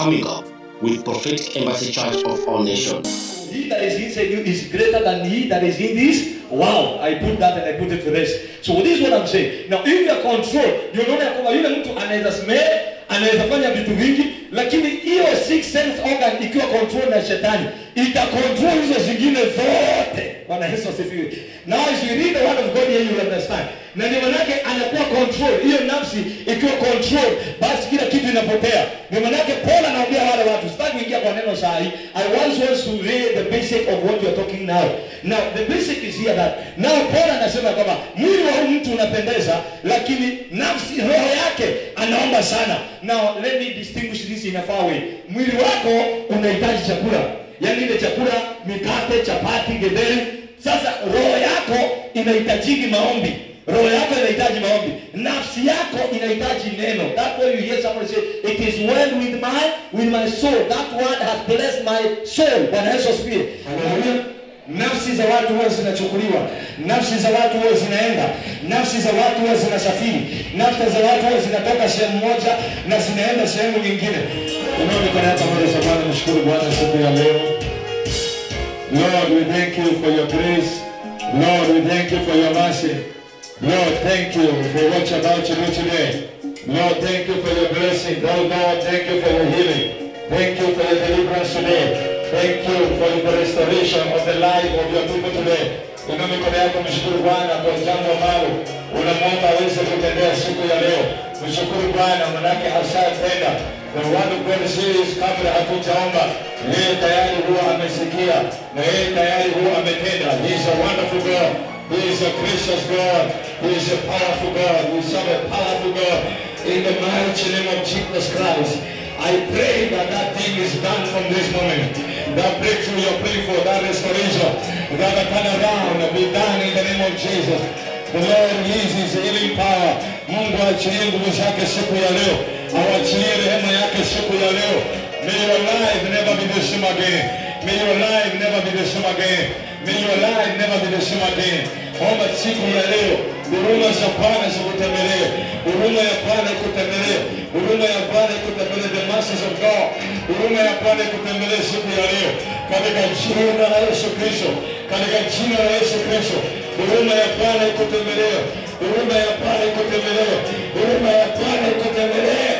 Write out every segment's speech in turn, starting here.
coming up with Prophetic Embassy Church of All Nations. He that is inside you is greater than he that is in this. Wow, I put that and I put it to rest. So this is what I'm saying. Now if you are controlled, ndio unaona ya kwamba yule mtu anaweza smell, anaweza fanya vitu vingi, lakini hiyo six sense organ ikiwa control na shetani, ita control hizo zingine zote. Bwana Yesu asifiwe. Now as you read the word of God here you will understand. Na ndio manake anakuwa control, hiyo nafsi ikiwa control, basi kila kitu inapotea. Ndio manake Paul anaambia wale watu, sitaki kuingia kwa neno saa hii. I once want to read the basic of what you are talking now. Now the basic is here that now Paul anasema kwamba mwili wa huyu mtu unapendeza, lakini nafsi, roho yake anaomba sana. Now let me distinguish this in a far way. Mwili wako unahitaji chakula, yaani ile chakula, mikate, chapati, getheri. Sasa roho yako inahitajiki maombi roho yako inahitaji maombi nafsi yako inahitaji neno that way you hear somebody say it is well with my with my soul that word has blessed my soul bwana yesu asifiwe Haleluya. nafsi za watu huwa zinachukuliwa nafsi za watu huwa zinaenda nafsi za watu huwa zinasafiri nafsi za watu huwa zinatoka sehemu moja na zinaenda sehemu nyingine unaonekana mbele za bwana mshukuru bwana siku ya leo Lord, we thank you for your grace. Lord, we thank you for your mercy. Lord, thank you for what you're about to do today. Lord, thank you for your blessing. Oh Lord, thank you for your healing. Thank you for your deliverance today. Thank you for the restoration of the life of your people today. Inua mikono yako mshukuru Bwana kwa jambo ambalo unamwomba aweze kutendea siku ya leo. Mshukuru Bwana manake ashatenda. The word of God says kabla hatujaomba yeye tayari huwa amesikia na yeye tayari huwa ametenda. He is a wonderful God. He is a gracious God. He is a powerful God. We serve a powerful God. In the mighty name of Jesus Christ, I pray that that thing is done from this moment. That breakthrough you're praying for, that restoration, that turnaround be done in the name of Jesus. The Lord release his healing power. Mungu achilie nguvu zake siku ya leo. Awachilie rehema yake siku ya leo. May your life never be the same again. May your life never be the same again. May your life never be the same again. Omba siku ya leo, huruma za Bwana zikutembelee, huruma ya Bwana ikutembelee, huruma ya Bwana ikutembelee, the mercies of God, huruma ya Bwana ikutembelee siku ya leo, katika jina la Yesu Kristo, katika jina la Yesu Kristo, huruma ya Bwana ikutembelee, huruma ya Bwana ikutembelee, huruma ya Bwana ikutembelee.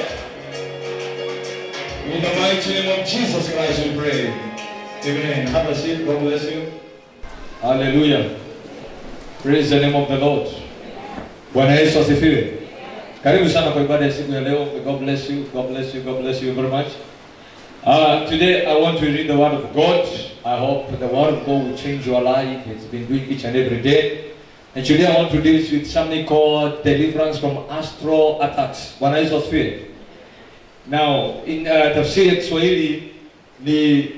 In the mighty name of Jesus Christ we pray. Amen. Have a seat. God bless you. Hallelujah. Praise the name of the Lord. Bwana Yesu asifiwe. Karibu sana kwa ibada ya siku ya leo. May God bless you. God bless you. God bless you very much. Uh, today I want to read the word of God. I hope the word of God will change your life. It's been doing each and every day. And today I want to deal with something called deliverance from astral attacks. Bwana Yesu asifiwe. Now, in uh, tafsiri ya Kiswahili ni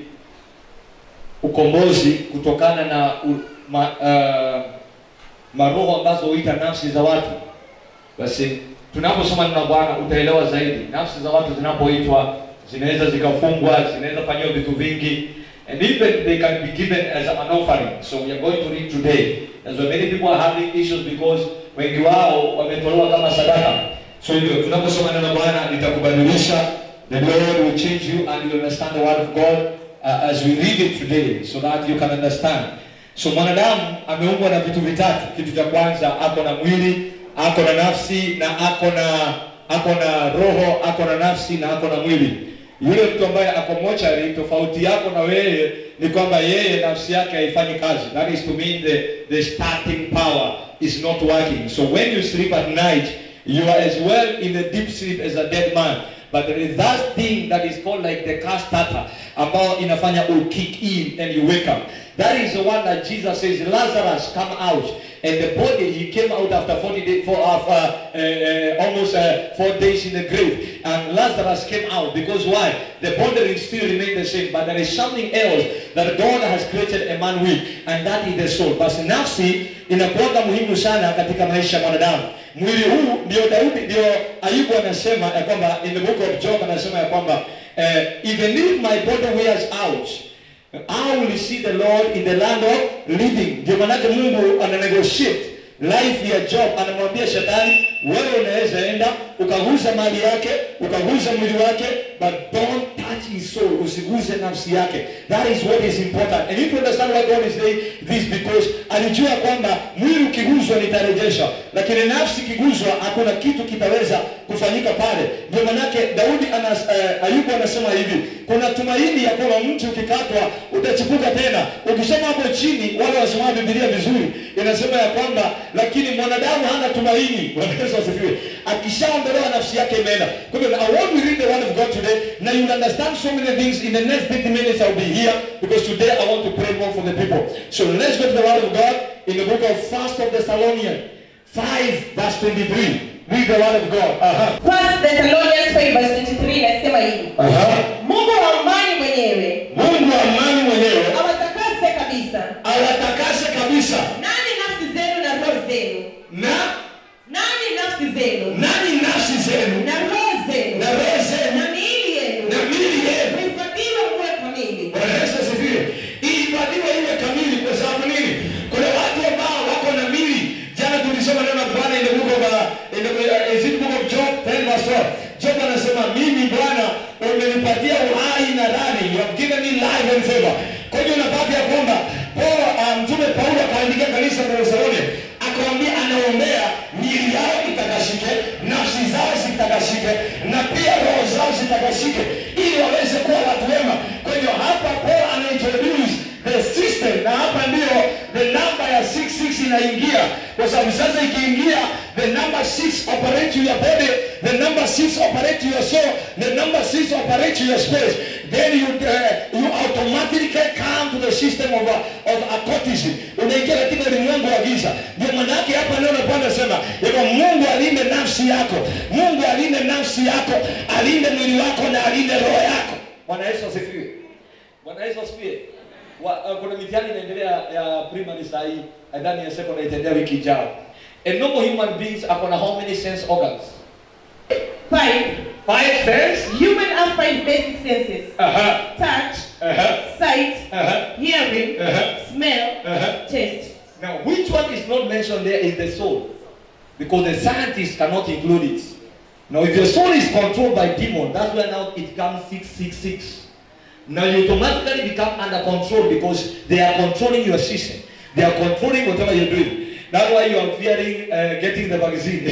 ukombozi kutokana na u, ma, uh, maroho ambazo huita nafsi za watu. Basi tunaposoma neno la Bwana utaelewa zaidi. Nafsi za watu zinapoitwa zinaweza zikafungwa, zinaweza fanyiwa vitu vingi and even they can be given as an offering. So we are going to read today. And so many people are having issues because wengi wao wametolewa kama sadaka. So hivyo tunaposoma neno la Bwana litakubadilisha. The Lord will change you and you understand the word of God uh, as we read it today so that you can understand. So mwanadamu ameumbwa na vitu vitatu. Kitu cha kwanza ako na mwili, ako na nafsi na ako na ako na roho, ako na nafsi na ako na mwili. Yule mtu ambaye ako mochari, tofauti yako na wewe ni kwamba yeye nafsi yake haifanyi kazi. That is to mean the, the starting power is not working. So when you sleep at night, you are as well in a deep sleep as a dead man. But there is that thing that is called like the car starter ambao inafanya will kick in and you wake up. That is the one that Jesus says, Lazarus, come out. And the body, he came out after 40 days, for, uh, uh, uh, almost uh, four days in the grave. And Lazarus came out because why? The body still remained the same. But there is something else that God has created a man with. And that is the soul. Basi nafsi inakuwaga muhimu sana katika maisha ya mwanadamu. Mwili huu ndio Daudi, ndio Ayubu anasema ya kwamba in the book of Job anasema ya kwamba uh, even if my body wears out I will see the Lord in the land of living. Ndio maanake Mungu ana negotiate life ya Job, anamwambia shetani, wewe unaweza enda ukaguza mali yake, ukaguza mwili wake, but don't touch his soul usiguse nafsi yake that is what is important and you need to understand why God is saying this because alijua kwamba mwili ukiguzwa nitarejesha lakini nafsi ikiguzwa hakuna kitu kitaweza kufanyika pale ndio manake Daudi anas, uh, Ayubu anasema hivi kuna tumaini ya kwamba mti ukikatwa utachipuka tena ukisoma hapo chini wale wasoma Biblia vizuri inasema ya kwamba lakini mwanadamu hana tumaini Bwana Yesu asifiwe akishaondolewa nafsi yake imeenda kwa hivyo I want to read the word of God today now you will understand so many things in the next 30 minutes I'll be here because today I want to pray more for the people so let's go to the word of God in the book of First of Thessalonians 5 verse 23 read the word of God Aha. First Thessalonians 5 verse 23 inasema hivi. Aha. Mungu wa amani mwenyewe Mungu wa amani mwenyewe awatakase kabisa. awatakase kabisa Nani nafsi zenu na roho zenu? na Nani nafsi zenu nani nafsi zenu na roho zenu na roho zenu na miili yenu na miili yenu kuhifadhiwa muwe kamili. Bwana Yesu asifiwe. Ihifadhiwe iwe kamili kwa sababu nini? Kuna watu ambao wako na mili. Jana tulisoma neno la Bwana in the book of uh, in the uh, is it book of Job 10 verse 12. Job anasema mimi Bwana umenipatia uhai na rani. You have given me life and favor. Kwa hiyo unapata ya kwamba Paulo uh, mtume Paulo akaandikia kanisa la Thesalonia akamwambia anaombea miili yao itakashike, nafsi zao zitakashike na pia roho zao zitakashike ili waweze kuwa watu wema. Kwa hiyo hapa Paul anaintroduce the system na hapa ndio the number ya 66 inaingia kwa sababu sasa ikiingia the number 6 operate to your body the number 6 operate to your soul the number 6 operate to your spirit then you uh, you automatically come to the system of uh, of occultism unaingia katika ulimwengu wa giza ndio maana yake hapa neno la Bwana nasema kwamba Mungu alinde nafsi yako Mungu alinde nafsi yako alinde mwili wako na alinde roho yako Bwana Yesu asifiwe Bwana Yesu asifiwe. Wa- uh, Kuna mitihani inaendelea ya primary saa hii, nadhani ya secondary itaendelea wiki ijayo. A normal human beings ako na how many sense organs? Five. Five sense. Human have five basic senses. Aha. Touch, Aha. sight, Aha. hearing, Uh-huh. smell, Uh-huh. taste. Now, which one is not mentioned there is the soul, because the scientists cannot include it. Now, if your soul is controlled by demon, that's where now it comes six six six. Now you automatically become under control because they are controlling your system. They are controlling whatever you're doing. That's why you are fearing uh, getting the vaccine.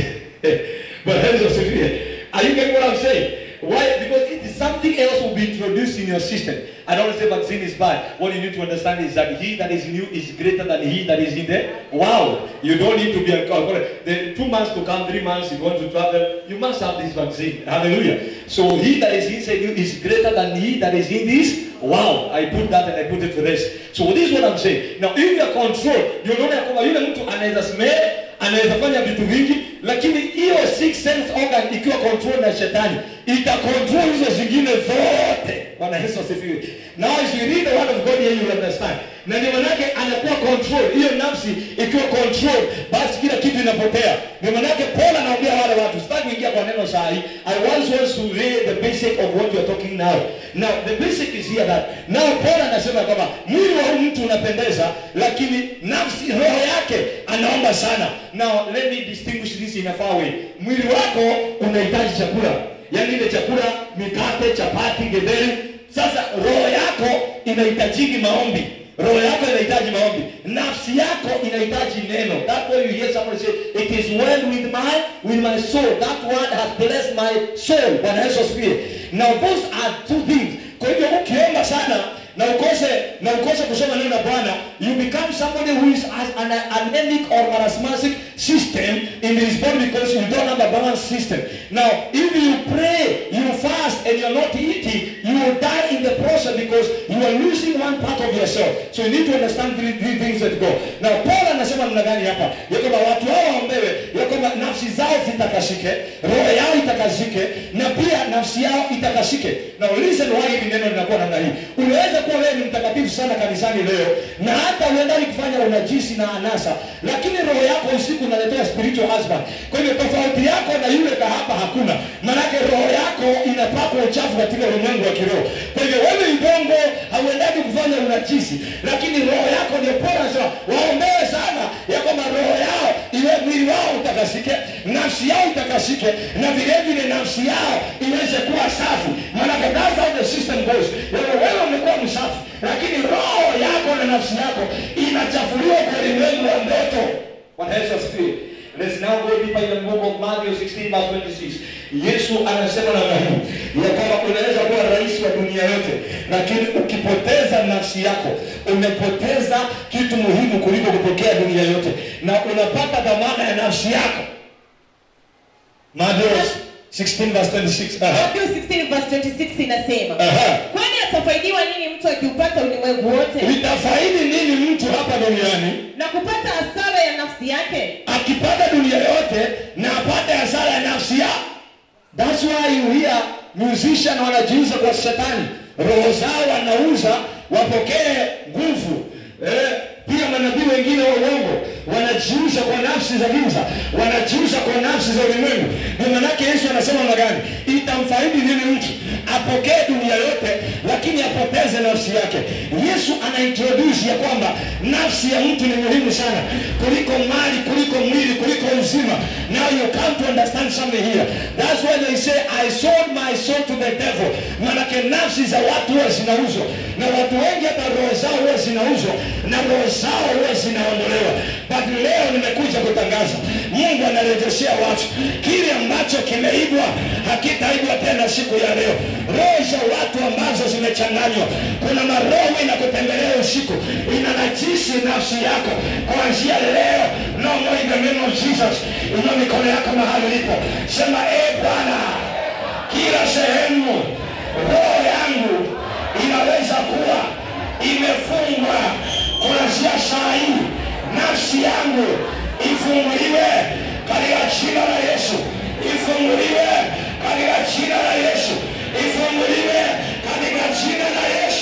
but here's the severe. Are you getting what I'm saying? Why? Because it is something else will be introduced in your system. I don't say vaccine is bad. What you need to understand is that he that is in you is greater than he that is in there. Wow! You don't need to be uncomfortable. The two months to come, three months, you want to travel, you must have this vaccine. Hallelujah. So he that is inside you is greater than he that is in this. Wow! I put that and I put it to rest. So this is what I'm saying. Now if you are controlled, you unaona ya kwamba yule mtu anaweza smell, anaweza fanya vitu vingi, lakini hiyo six sense organ ikiwa control na shetani ita control hizo zingine zote. Bwana Yesu asifiwe. Now as you read the word of God here you will understand. Na ndio manake anakuwa control. Hiyo nafsi ikiwa control, basi kila kitu inapotea. Ndio manake Paul anaambia wale watu, sitaki kuingia kwa neno saa hii. I once want to read the basic of what you are talking now. Now the basic is here that now Paul anasema kwamba mwili wa huyu mtu unapendeza, lakini nafsi roho yake anaomba sana. Now let me distinguish this in a far way. Mwili wako unahitaji chakula, yaani ile chakula, mikate, chapati, getheri. Sasa roho yako inahitajiki maombi. Roho yako inahitaji maombi, nafsi yako inahitaji neno. That way you hear somebody say it is well with my with my soul. That word has blessed my soul. Bwana Yesu asifiwe. Now those are two things. Kwa hivyo ukiomba sana na ukose na ukose kusoma neno la Bwana, you become somebody who is has an anemic or marasmatic system in his body because you don't have a balanced system. Now, if you pray, you fast, and you're not eating, you will die in the process because you are losing one part of yourself. So you need to understand three, three things that go. Now, Paul anasema namna gani hapa? Ya kwamba watu hao waombewe, ya kwamba nafsi zao zitakashike, roho yao itakashike, na pia nafsi yao itakashike. Now listen why hili neno linakuwa namna hii. Unaweza kuwa wewe ni mtakatifu sana kanisani leo, na hata uendani kufanya unajisi na anasa, lakini roho yako usiku unaletea spiritual husband. Kwa hivyo tofauti yako na yule kahaba hakuna, maanake roho yako inapakwa uchafu katika ulimwengu wa kiroho. Kwa hivyo wewe ibongo hauendani kufanya unajisi, lakini roho yako ndio Paulo anasema waombewe sana ya kwamba roho yao iwe mwili wao utakasike nafsi yao itakasike na vile vile nafsi yao iweze kuwa safi maanake that's how the system goes wewe wewe umekuwa msafi lakini roho yako na nafsi yako inachafuliwa kwa ulimwengu wa ndoto Bwana Yesu asifiwe. Let's now go deeper in the book of Matthew 16 verse 26. yesu anasema namna hii ya kwamba unaweza kuwa rais wa dunia yote lakini ukipoteza nafsi yako umepoteza kitu muhimu kuliko kupokea dunia yote na unapata dhamana ya nafsi yako Matthew 16 verse 26 Aha. Matthew 16 verse 26 inasema Aha. kwani atafaidiwa nini mtu akiupata ulimwengu wote itafaidi nini mtu hapa duniani na kupata hasara ya nafsi yake akipata dunia yote na apate hasara ya nafsi yake That's why you hear musician wanajiuza kwa shetani, roho zao wanauza wapokee nguvu eh, pia manabii wengine wa uongo wanajiuza kwa nafsi za giza, wanajiuza kwa nafsi za ulimwengu. Ndio maanake Yesu anasema namna gani, itamfaidi nini mtu apokee dunia yote lakini apoteze nafsi yake. Yesu anaintroduce ya kwamba nafsi ya mtu ni muhimu sana kuliko mali, kuliko mwili, kuliko uzima. Now you come to understand something here. That's why they say I sold my soul to the devil. Maanake nafsi za watu huwa zinauzwa, na watu wengi hata roho zao huwa zinauzwa na roho zao huwa zinaondolewa. But leo nimekuja kutangaza, Mungu anarejeshea watu kile ambacho kimeibwa, hakitaibwa tena siku ya leo. Roho za watu ambazo zimechanganywa, kuna maroho inakutembelea usiku, inanajisi nafsi yako kuanzia leo. No more in the name of Jesus. Inua mikono yako mahali ulipo, sema e Bwana, kila sehemu roho yangu inaweza kuwa imefungwa kuanzia saa hii, nafsi yangu ifunguliwe katika jina la Yesu, ifunguliwe katika jina la Yesu, ifunguliwe katika jina la Yesu.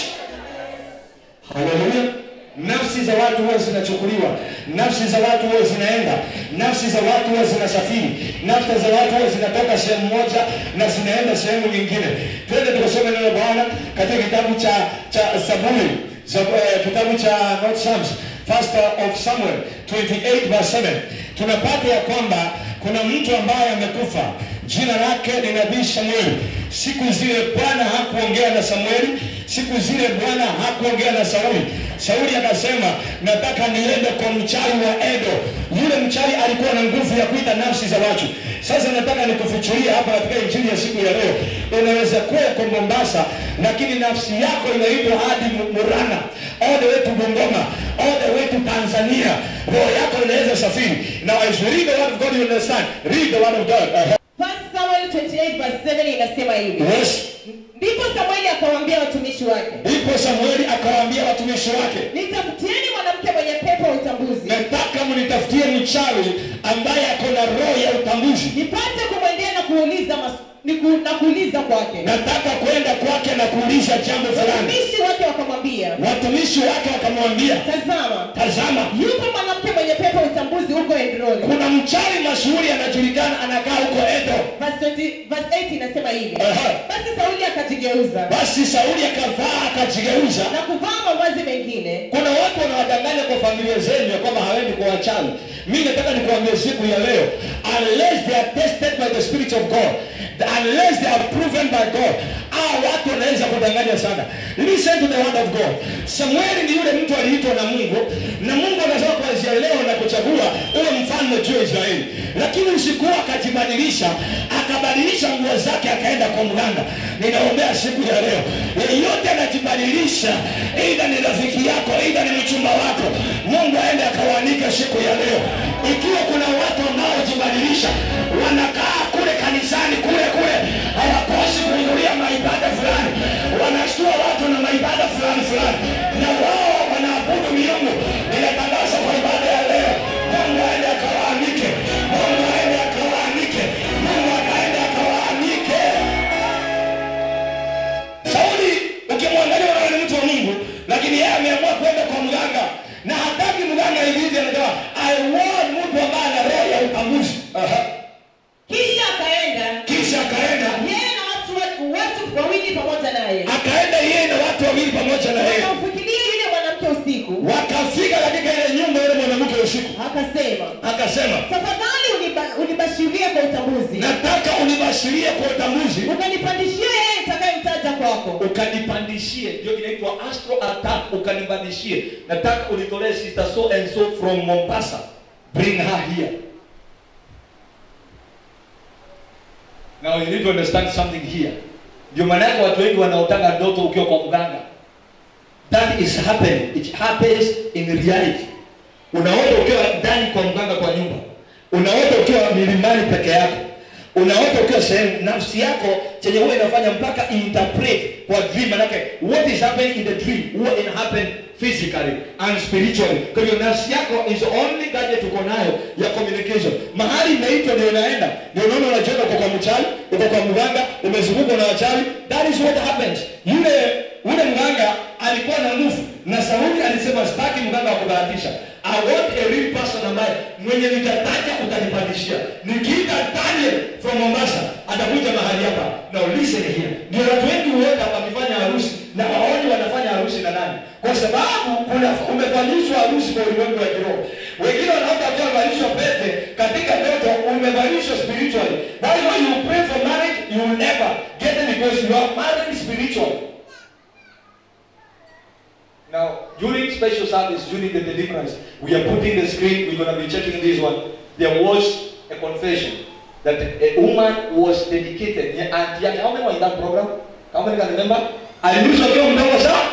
Haleluya. Nafsi za watu huwa zinachukuliwa, nafsi za watu huwa zinaenda, nafsi za watu huwa zinasafiri, nafsi za watu huwa zinatoka sehemu moja na zinaenda sehemu nyingine. Twende tukasome neno la Bwana katika kitabu cha cha Zaburi, Zab, eh, kitabu cha not Psalms, first of Samuel 28 verse 7. Tunapata ya kwamba kuna mtu ambaye amekufa jina lake ni nabii Samueli. Siku zile Bwana hakuongea na Samueli, siku zile Bwana hakuongea na Sauli. Sauli akasema nataka niende kwa mchawi wa Edo. Yule mchawi alikuwa na nguvu ya kuita nafsi za watu. Sasa nataka nikufichulie hapa katika injili ya siku ya leo, unaweza kuwa uko Mombasa, lakini nafsi yako inaitwa hadi Mu- Murang'a, all the way to Bungoma, all the way to Tanzania. Roho yako inaweza safiri. Now as you read the word of God, you understand. Read the word of God. Uh-huh. First Samuel 28 verse 7 inasema hivi Yes. ndipo Samueli akawaambia watumishi wake Ndipo Samueli akawaambia watumishi wake, nitafutieni mwanamke mwenye pepo ya utambuzi nataka mnitafutie mchawi ambaye ako na roho ya utambuzi. nipate kumwendea na kuuliza mas- niku- na kuuliza kwake Nataka kwenda kwake na kuuliza jambo fulani. watumishi wake wakamwambia Watumishi wake wakamwambia, tazama tazama, yupo mwanamke mwenye pepo ya utambuzi huko Endroni kuna mchawi mashuhuri anajulikana, anakaa huko Edo. verse 20 verse 8 inasema hivi Aha. basi Sauli akajigeuza Basi Sauli akavaa akajigeuza. na kuvaa mavazi mengine Kuna watu wanawadanganya kwa familia zenu ya kwamba hawendi kwa wachawi. Mimi nataka nikuambie siku ya leo, unless they are tested by the Spirit of God, unless they are proven by God, hao watu wanaweza kudanganya sana. Listen to the word of God. Samueli ni yule mtu aliitwa na Mungu, na Mungu anasema kuanzia leo na kuchagua uwe mfalme juu ya Israeli, lakini usiku huo akajibadilisha, akabadilisha nguo zake, akaenda kwa mganga. Ninaombea siku ya leo, yeyote anajibadilisha, aidha ni rafiki yako, aidha ni mchumba wako, Mungu aende akawaanike siku ya leo. Ikiwa kuna watu wanaojibadilisha, wanakaa kule kanisani kule kule, hawakosi kuhudhuria maibada fulani, wanashtua watu na maibada fulani fulani, na wao wanaabudu miungu. Ninatangaza kwa ibada ya leo, Mungu aende akawaanike, Mungu aende akawaanike, Mungu akaende akawaanike. Sauli ukimwangalia unaona ni mtu wa Mungu, lakini yeye ameamua kwenda kwa mganga na hataki mganga hivi, anasema I want mtu ambaye ana roho ya utambuzi. Aha. kisha akaenda Kisha akaenda yeye na watu watu wawili pamoja naye akaenda yeye na watu wawili pamoja na yeye, wakamfikiria yule mwanamke usiku wakafika katika ile nyumba yule mwanamke usiku, akasema akasema tafadhali uniba- unibashirie ukanifasiria kwa utambuzi ukanipandishia yeye nitakayemtaja kwako ukanipandishie ndio inaitwa astro attack ukanipandishie nataka unitolee sister so and so from mombasa bring her here now you need to understand something here ndio maana yake watu wengi wanaotanga ndoto ukiwa kwa mganga that is happening it happens in reality unaota ukiwa ndani kwa mganga kwa nyumba unaota ukiwa milimani peke yako unaota ukiwa sehemu nafsi yako chenye huwa inafanya mpaka interpret kwa dream manake what is happening in the dream huwa ina happen physically and spiritually kwa hivyo nafsi yako is the only gadget uko nayo ya communication mahali inaitwa ndio inaenda ndio unaona unajenga uko kwa mchawi uko kwa mganga umezungukwa na wachawi that is what happens yule ule mganga alikuwa na nguvu na Sauli alisema sitaki mganga wa kubahatisha I want a real person ambaye mwenye nitataja utanipandishia nikiita Daniel from Mombasa atakuja mahali hapa now listen here ndio watu wengi huenda wakifanya harusi na waoni wanafanya harusi na nani kwa sababu kuna umefanyishwa harusi kwa ulimwengu wa kiroho wengine wanaota wakiwa wamevalishwa pete katika ndoto umevalishwa spiritually that is why you pray for marriage you will never get it because you are married spiritually Now, during special service, during the deliverance, we are putting the screen, we're going to be checking this one. There was a confession that a woman was dedicated. Yeah, and yeah, how many were in that program? How many can remember? Aliulizwa akiwa mdogo sana.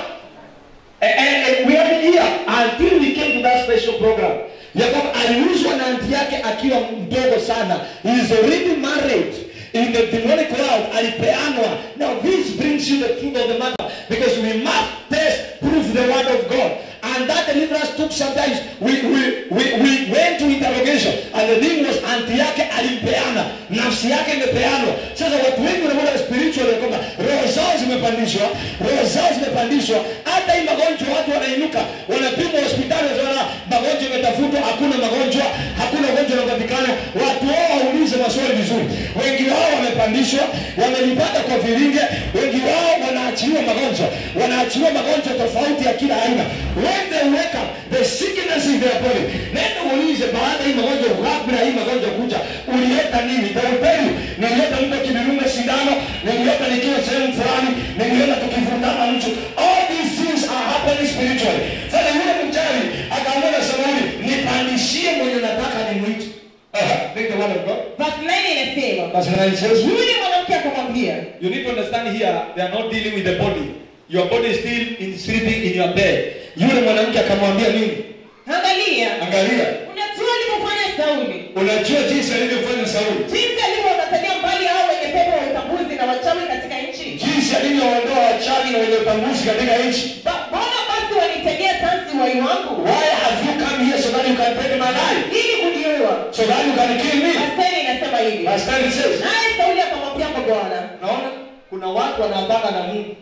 And, and, and we have been here until we came to that special program. Ya kwamba aliuzwa na anti yake akiwa mdogo sana. He is already married. In the demonic world, alipeanwa. Now this brings you the truth of the matter. Because we must test, prove the word of God. And that deliverance took sometimes, we, we, we, we went to interrogation. And the thing was, anti yake alimpeana. Nafsi yake imepeanwa. Sasa watu wengi wanaona spiritual ya kwamba roho zao zimepandishwa, roho zao zimepandishwa. Hata hii magonjwa watu wanainuka, wanapimwa hospitali, wanaona magonjwa imetafutwa, hakuna magonjwa, hakuna ugonjwa unapatikana. Watu wao waulize maswali vizuri. Wengi wao wamepandishwa, wamelipata kwa vilinge, wengi wao wanaachiliwa magonjwa, wanaachiliwa magonjwa tofauti ya kila aina. When they wake up, the sickness in their body. Nenda uulize baada ya hii magonjwa, kabla ya hii magonjwa kuja, ulileta nini? They will tell you, nilileta mtu akinidunga sindano, nilileta nikiwa sehemu fulani, nilileta tukivutana mtu. All these things are happening spiritually. Sasa yule mchawi akaamua na Samueli, nipandishie mwenye nataka nimwite. Aha, Take the word of God. Verse 9 inasema Verse 9 says, yule mwanamke akamwambia You need to understand here, they are not dealing with the body. Your body is still in sleeping in your bed. Yule mwanamke akamwambia nini? angalia Angalia, unajua alivyofanya sauli unajua jinsi alivyofanya Sauli, jinsi alivyowakatalia mbali hao wenye pepo wa utambuzi na wachawi katika nchi jinsi alivyoondoa wachawi na wenye utambuzi katika nchi. Ba- mbona basi wanitegea tansi wai wangu Why have you come here so that you can take my life? ili kuniua So that you can kill me? Mastari inasema hivi Verse 10 says, naye sauli akamwambia kwa bwana Naona kuna watu wanaambana na Mungu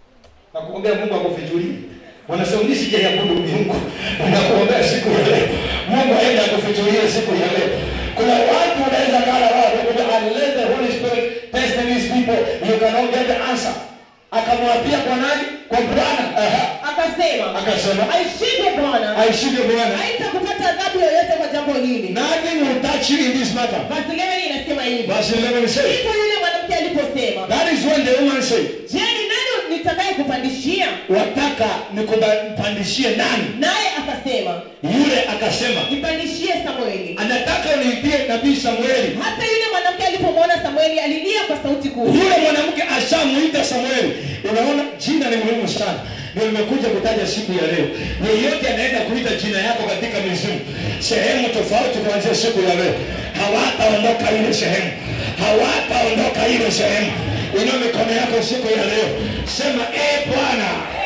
na kuombea Mungu akufichulie. Wanasema mimi sijaiabudu Mungu, nakuombea siku ya leo, Mungu aende akufichulie siku ya leo. Kuna watu wanaweza kala wao wanakuja, unless the Holy Spirit test these people, you cannot get the answer. Akamwapia kwa nani? Kwa Bwana. Aha. akasema Akasema aishike bwana aishike Bwana. haitakupata adhabu yoyote kwa jambo hili Nothing will touch you in this matter. basi 11 inasema hivi Verse 11 says, ndipo yule mwanamke aliposema that is when the woman said, je ni nani nitakaye kupandishia wataka nikupandishie nani? naye akasema Yule akasema nipandishie samueli anataka uniitie nabii Samueli. hata yule mwanamke alipomwona samueli alilia kwa sauti kuu Yule mwanamke ashamuita Samueli. Unaona, jina ni muhimu sana. Ndio nimekuja kutaja siku ya leo. Yeyote anaenda kuita jina yako katika mizimu sehemu tofauti kuanzia siku ya leo, hawataondoka ile sehemu, hawataondoka ile sehemu. Inua mikono yako siku ya leo, sema e Bwana,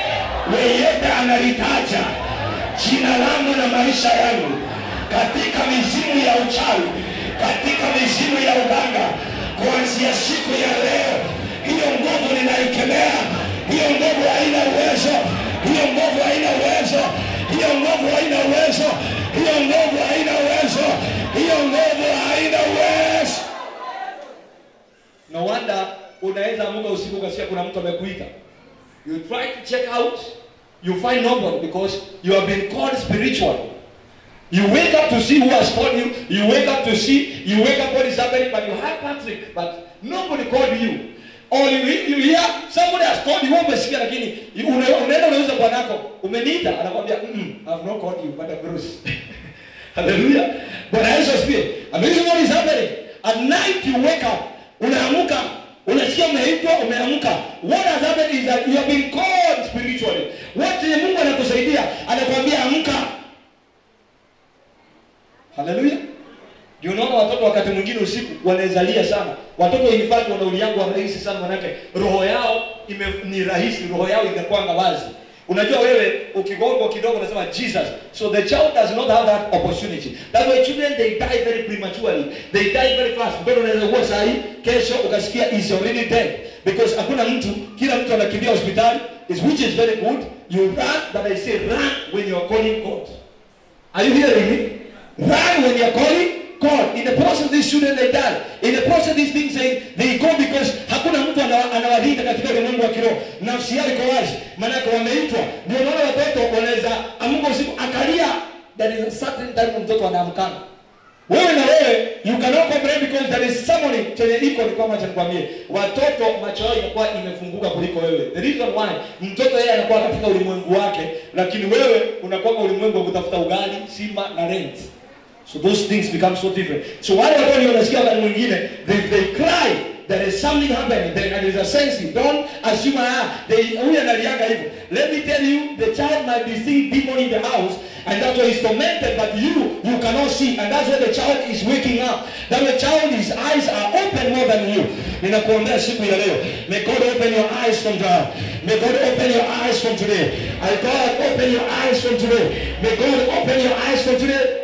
yeyote analitaja jina langu na maisha yangu katika mizimu ya uchawi, katika mizimu ya uganga, kuanzia siku ya leo, hiyo nguvu ninaikemea. Hiyo nguvu haina uwezo, hiyo nguvu haina uwezo, hiyo nguvu haina uwezo, hiyo nguvu haina uwezo, hiyo nguvu haina uwezo. No wonder unaweza amuka usiku ukasikia kuna mtu amekuita. You try to check out, you find nobody because you have been called spiritual. You wake up to see who has called you. You wake up to see, you wake up what is happening, but you have Patrick. But nobody called you or you, you hear somebody has called you wewe umesikia lakini una- unaenda unauza bwanako umeniita anakwambia mm, I've not called you but I'm Bruce haleluya bwana yesu asifiwe and this is what is happening at night you wake up unaamka unasikia umeitwa umeamka what has happened is that you have been called spiritually what yenye mungu anakusaidia anakwambia amka haleluya ndio unaona watoto wakati mwingine usiku wanaezalia sana watoto in fact wana uliangu wa rahisi sana manake roho yao ime, ni rahisi roho yao inakwanga wazi unajua wewe ukigongwa kidogo unasema jesus so the child does not have that opportunity that way children they die very prematurely they die very fast mbele unaweza kuwa sahi kesho ukasikia is already dead because hakuna mtu kila mtu anakimbia hospitali is which is very good you run but i say run when you are calling god Are you hearing me? Run when you're calling God. In the process of these children they die. In the process of these things they, they go because hakuna mtu ana- anawalinda katika ulimwengu wa kiroho. Nafsi yao iko wazi. Maanake wameitwa. Ndio unaona watoto wanaweza amuka usiku akalia. There is a certain time mtoto anaamkana. Wewe na wewe you cannot comprehend because there is somebody chenye iko ni kwamba cha nikwambie watoto macho yao inakuwa imefunguka kuliko wewe. The reason why mtoto yeye anakuwa katika ulimwengu wake lakini wewe unakuwa kwa ulimwengu wa kutafuta ugali, sima na rent. So those things become so different. So wale watu ndio wanasikia wakati mwingine they, they cry there is something happening there, and there's a sense don't assume ah they huyu analianga hivyo. Let me tell you the child might be seeing demon in the house and that's why he's tormented but you you cannot see and that's why the child is waking up. That the child his eyes are open more than you. Ninakuombea siku ya leo. May God open your eyes from now. May God open your eyes from today. I God open your eyes from today. May God open your eyes from today.